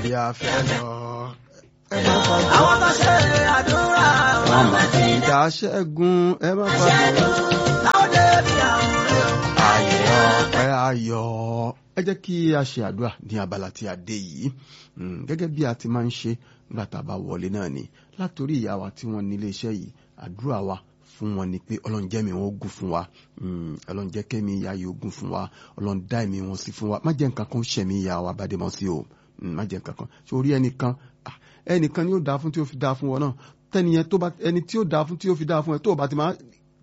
bí a fẹ́ lọ. ẹ má fàdúrà. àwọn tó ṣe àdúrà wọn máa ti dá ṣẹ́gun ẹ má fàdúrà. láwọn débi àwọn rẹ̀ o. ayọ̀ ọpẹ́ ayọ̀ ẹ jẹ́ kí a ṣe àdúrà ní abala tí a dé yìí Mm, gẹ́gẹ́ bí a ti máa ń ṣe nígbà tá a bá wọlé náà ni látòrí ìyá wa tí wọ́n ní ilé iṣẹ́ yìí àdúrà wa fún wọn ni pé ọlọ́run jẹ́ mi wọn ogun fún wa Mm, ọlọ́run jẹ́ kẹ́mi ìyá yìí ogun fún wa ọlọ́run dá ẹ̀mí wọn sí fún wa má jẹ́ nǹkan kan ó ṣẹ̀mí ìyá wa bá dé mọ́ sí o Mm, má jẹ́ nǹkan kan ṣé orí ẹnìkan ah, ẹnìkan ni ó dáa fún tí ó fi dáa fún wọn náà tẹ́niyẹn tó bá ẹni tí ó dáa fún tí ó fi dáa fún ẹ tó o bá ti máa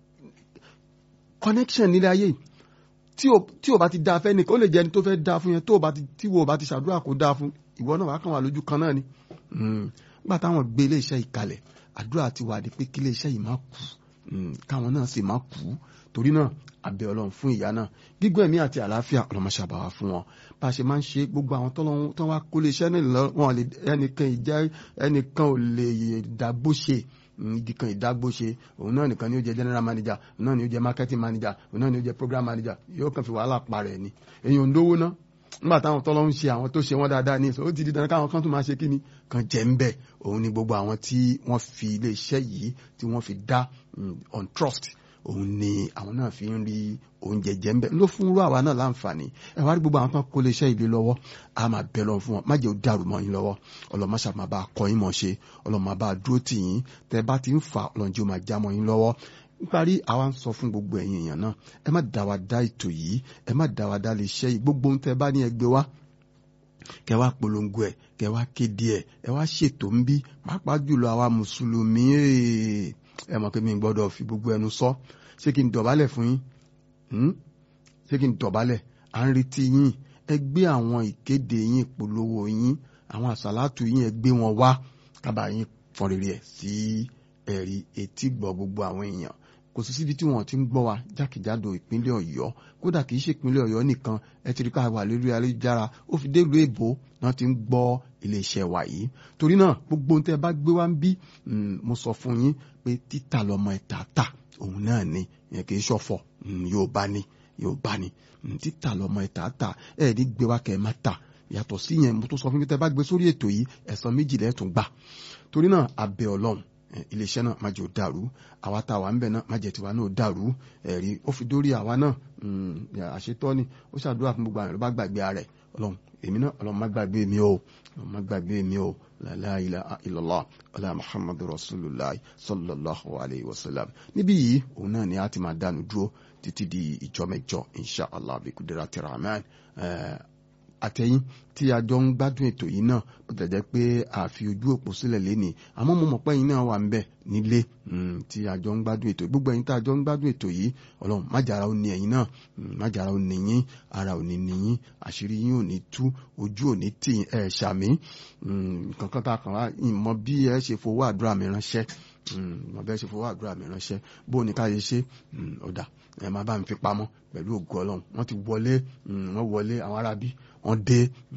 connection nílé ayé yìí tí o tí o bá ti dáa fẹ́ nìkan ó lè jẹ́ ẹni tó fẹ́ dáa fún yẹn tó o bá ti tí wo o bá ti ṣàdúrà kó dáa fún ìwọ náà wàá kàn wá lójú kan náà ni nígbà táwọn gbé iléeṣẹ́ yìí kalẹ̀ àdúrà ti wà ní pé kí iléeṣẹ́ yìí má kú Mm, káwọn náà sì má kú torí náà abẹ Ọlọ́run fún ìyá náà gígùn ẹ̀mí àti àlàáfíà ọlọmọṣàbàwà fún wọn bá a ṣe máa ń ṣe gbogbo àwọn tọ́lọ́run tó wá kó iléeṣẹ́ náà lọ wọn lè ẹnìkan ìjà ẹnìkan ò lè dàgbò ṣe igi kan ìdágbó ṣe òun náà nìkan ni ó jẹ general manager òun náà ni ó jẹ marketing manager òun náà ni ó jẹ program manager yóò kàn fi wàhálà parẹ́ ni èèyàn ń lówó náà nígbà táwọn tọ́lọ́ ń ṣe àwọn tó ṣe wọ́n dáadáa ní ìsọ ó ti di dandan káwọn kan tó máa ṣe kí ni kan jẹ́ ń bẹ̀ òun ni gbogbo àwọn tí wọ́n fi iléeṣẹ́ yìí tí wọ́n fi dá on trust òun ni àwọn náà fi ń rí oúnjẹ jẹ́ ń bẹ̀ ló fún irú àwa náà láǹfààní ẹ wá rí gbogbo àwọn kan kó iléeṣẹ́ ìlú lọ́wọ́ a máa bẹ̀ lọ fún wọn má jẹ́ ó dàrú mọ́ yín lọ́wọ́ ọlọ́mọṣà máa bá a kọ́ yín mọ̀ ṣe ọlọ́mọ bá a dúró tì yín tẹ́ bá ti ń fà ọlọ́njẹ́ ó máa já mọ́ yín lọ́wọ́ níparí àwa ń sọ fún gbogbo ẹ̀yin èèyàn náà ẹ má dá wa dá ètò yìí ẹ má dá wa dá lè ṣe yìí gbogbo ohun tẹ́ bá ní ẹgbẹ́ wa kẹ wá polongo ẹ kẹ wá kéde ẹ ẹ wá ṣètò ń bí pàápàá jùlọ àwa mùsùlùmí ẹ mọ̀ pé mi gbọ́dọ̀ fi gbogbo ẹnu sọ ṣé kí n dọ̀bálẹ̀ fún yín ṣé kí n dọ̀bálẹ̀ à ń retí yín ẹ gbé àwọn ìkéde yín polówó yín àwọn àsàlátù yín ẹ gbé wọn wá kábàá yín fọn rere ẹ sí ẹ̀rí etí gbọ́ gbogbo àwọn èèyàn kò sí síbi tí wọn ti ń gbọ́ wa jákèjádò ìpínlẹ̀ Ọ̀yọ́ kódà kì í ṣe ìpínlẹ̀ Ọ̀yọ́ nìkan ẹ ti rí ká wà lórí ayélujára ó fi dé ìlú èbó náà ti ń gbọ́ iléeṣẹ́ wa yìí torí náà gbogbo ohun tẹ́ bá gbé wá ń bí mo sọ fún yín pé títà lọmọ ẹ̀ta tà òun náà ni ìyẹn kì í ṣọ̀fọ̀ yóò bá ní yóò bá ní títà lọmọ ẹ̀ta tà ẹ̀ ní gbé wá kẹ́ ẹ má tà yàtọ̀ sí yẹn mo tó sọ fún yín tẹ́ bá gbé sórí ètò yìí ẹ̀san méjì lẹ́ẹ̀tún gbà torí náà abẹ́ Ọlọ́run iléeṣẹ́ náà má jẹ́ ó dàrú àwa tá a wà ń bẹ̀ náà má jẹ́ tiwa náà ó dàrú ẹ̀rí ó fi dórí àwa náà àṣetọ́ ni ó ṣàdúrà fún gbogbo àwọn ìlú bá gbàgbé ara ẹ̀ ọlọ́run èmi náà ọlọ́run má gbàgbé mi o ọlọ́run má gbàgbé mi o la ilaha illallah ọlá muhammadu rasulullah sallallahu alayhi wa sallam níbí yìí òun náà ni a ti máa dánu dúró títí di ìjọ mẹ́jọ insha allah bi kudrati rahman àtẹ̀yìn tí a jọ ń gbádùn ètò yìí náà bó tẹ̀ jẹ́ pé a fi ojú òpó sílẹ̀ lénìí àmọ́ mo mọ̀ pé ẹ̀yin náà wà ń bẹ̀ nílé tí a jọ ń gbádùn ètò gbogbo ẹ̀yin tá a jọ ń gbádùn ètò yìí ọlọ́run májàra ó ní ẹ̀yin náà májàra ó ní yín ara ò ní ní yín àṣírí yín ò ní tú ojú ò ní tì ẹ̀ ṣàmì kankan tá a kàn wá ìmọ̀ bí ẹ ṣe fowó àdúrà mi ránṣẹ́ ìmọ̀ bí ẹ ṣe fowó àdúrà mi ránṣẹ́ bó o ní ká yẹ ṣe ọ̀dà ẹ máa bá mi fi pamọ́ pẹ̀lú ògo ọlọ́run wọ́n ti wọlé wọ́n wọlé àwọn arábí wọ́n dé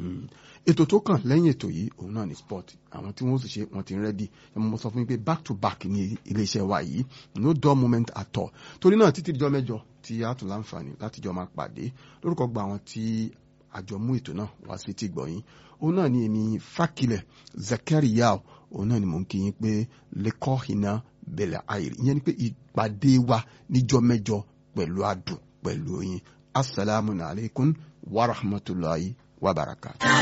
ètò tó kàn lẹ́yìn ètò yìí òun náà ní sport àwọn tí wọ́n sì ṣe wọ́n ti ń rẹ́dì ẹ mọ̀ sọ fún mi pé back to back ní iléeṣẹ́ wa yìí no dull moment at all torí náà títí dijọ́ mẹ́jọ tí a tún láǹfààní láti jọ máa pàdé lórúkọ gba àwọn tí àjọ mú ètò náà wá sí ti gbọ̀yìn òun náà ni èmi Fákilẹ̀ Zakariya òun náà ni mò ń kí yín pé lẹ́kọ́ iná bẹ̀lẹ̀ àìrí ìyẹn ni pé ìpàdé wa níjọ́ mẹ́jọ pẹ̀lú adùn pẹ̀lú yín asalaamu alaykum wa rahmatulahi wa barakatuh.